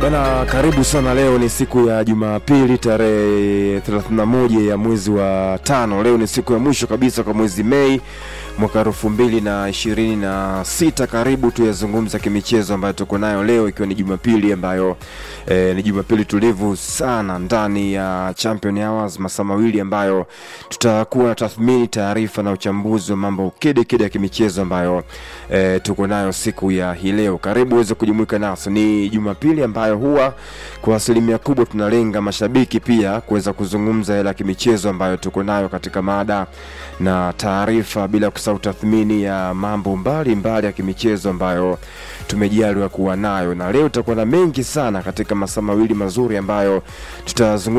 Bana, karibu sana. Leo ni siku ya Jumapili tarehe 31 ya mwezi wa tano. Leo ni siku ya mwisho kabisa kwa mwezi Mei mwaka elfu mbili na ishirini na sita. Karibu tuyazungumza kimichezo ambayo tuko nayo leo, ikiwa ni Jumapili ambayo eh, ni Jumapili tulivu sana ndani ya Champion Hours, masaa mawili ambayo tutakuwa na tathmini, taarifa na uchambuzi wa mambo kede kede ya kimichezo ambayo eh, tuko nayo siku ya hii leo. Karibu uweze kujumuika nasi. Ni Jumapili ambayo huwa kwa asilimia kubwa tunalenga mashabiki pia kuweza kuzungumza yale ya kimichezo ambayo tuko nayo katika mada na taarifa, bila kusahau tathmini ya mambo mbalimbali mbali ya kimichezo ambayo tumejaliwa kuwa nayo, na leo tutakuwa na mengi sana katika masaa mawili mazuri ambayo tutazungumza